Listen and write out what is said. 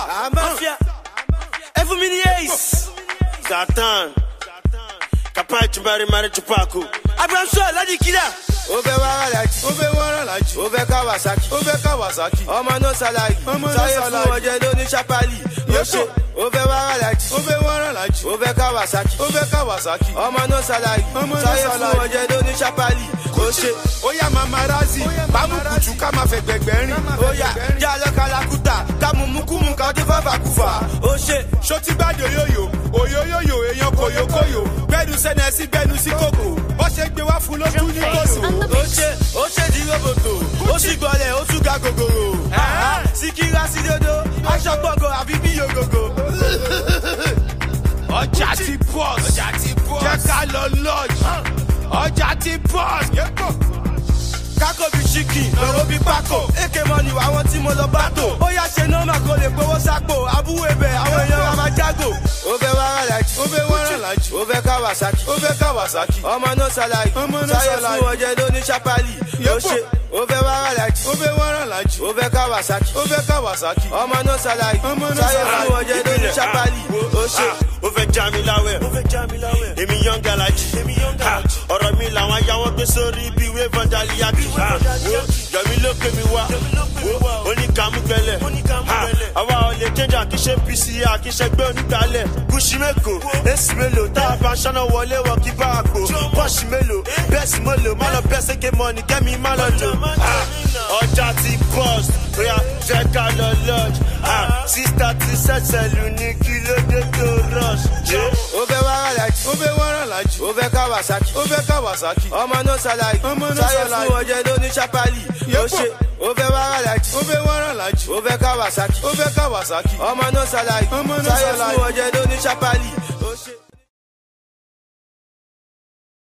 Mafia. Every mini ace. Satan. Kapai Chumari Mari Chupaku. Abraham Shaw, Ladi Kida. ó fẹ́ wá alájí ó fẹ́ wọ́n rán lájú ó fẹ́ kawasaki ó fẹ́ kawasaki ọmọ náà ṣàlàyé Ọmọ náà sáyé fún ṣàlàyé. ọjọ́ ló ní sápálì yóò ṣe ó fẹ́ wá alájí ó fẹ́ wọ́n rán lájú ó fẹ́ kawasaki ó fẹ́ kawasaki ọmọ náà ṣàlàyé Ọmọ náà sáyé fún ṣàlàyé. ọjọ́ ló ní sápálì yóò ṣe ó yá mamarazi bámukùtù ká máa fẹ́ gbẹ̀gbẹ́ rìn ó yà já lọ́kàlákùtà ká mú mukumu ká dé fàfàkùfà ó ṣe ṣó ti gbàdé òyòyò òyòyòyò èèyàn kòyòkòyò gbẹnu sẹnẹ sí gbẹnu sí kòkò bó ṣe gbé wá fún lójú ní kòsò. ó ṣe ó ṣe di roboto ó sì gbọ́lẹ̀ ó tún ga gògòrò síkírá sí dodo aṣọ gbọ̀ngàn àbí bí yògògò. ọjà ti bọ́s ọjà ti bọ́s jẹ́ ká lọ lọ́ọ̀jì ọjà ti bọ́s. kákò bí chicken lọ́rọ́ bí pákó èké mọ́ni àwọn tí mo lọ bá tò ó yá ṣe nọ́ọ̀mà kó lè gbowó sápò abúwé bẹ̀ àwọn èèyàn wa máa jágò. ó fẹ́ wá alájí ó fẹ́ wọ́n rán lájú ó fẹ́ kawasaki ó fẹ́ kawasaki ọmọ náà ṣàlàyé Ọmọ náà sáyé ṣàlàyé. fún ọjọ́ ló ní sápálì ó Yẹ́pọ̀. ṣe ó fẹ́ wá alájí ó fẹ́ wọ́n rán lájú ó fẹ́ kawasaki ó fẹ́ kawasaki ọmọ náà ṣàlàyé Ọmọ náà sáyé ṣàlàyé. fún ọjọ́ ló ní sápálì ó ṣe. ó fẹ́ já mi láwẹ̀. ó fẹ́ já mi láwẹ̀. èmi yan galaji. èmi yan galaji. ọ̀rọ̀ mi làwọn ayáwọ́ gbé sórí ibi ìwé vandaliaki. yọ̀mí ló pè mí wá. oníkàmú gbẹlẹ̀. àwa ò lè jẹ́jà kí ṣe pc àkíṣẹ́gbẹ́ onígbàlẹ̀. kùsì mẹ́kò èsì mélòó tá a bá ṣáná wọlé wọ kí bá a kò. pọ́ọ̀ṣì mélòó bẹ́ẹ̀sì mélòó má lọ bẹ́ẹ̀ sẹ́kẹ̀ mọ́ni kẹ́mi má lọ lò. Ah, ọjà ti bọ́ọ̀sì bóyá fẹ́ ká lọ lọ́ọ̀jì. sísítà ti ṣẹ̀ṣẹ̀ lù ní kí ló dé tó rush. Yeah. ó fẹ́ wá alájí ó fẹ́ wọ́n rán lájú ó fẹ́ kawasaki ó fẹ́ kawasaki ọmọ náà ṣàlàyé Ọmọ náà sáyé ṣàlàyé. fún ọjọ́ ló ní sápálì ó Yẹ́pọ̀. ṣe ó fẹ́ wá alájí ó fẹ́ wọ́n rán lájú ó fẹ́ kawasaki ó fẹ́ kawasaki ọmọ náà ṣàlàyé Ọmọ náà sáyé ṣàlàyé. fún ọjọ́ ló ní sápálì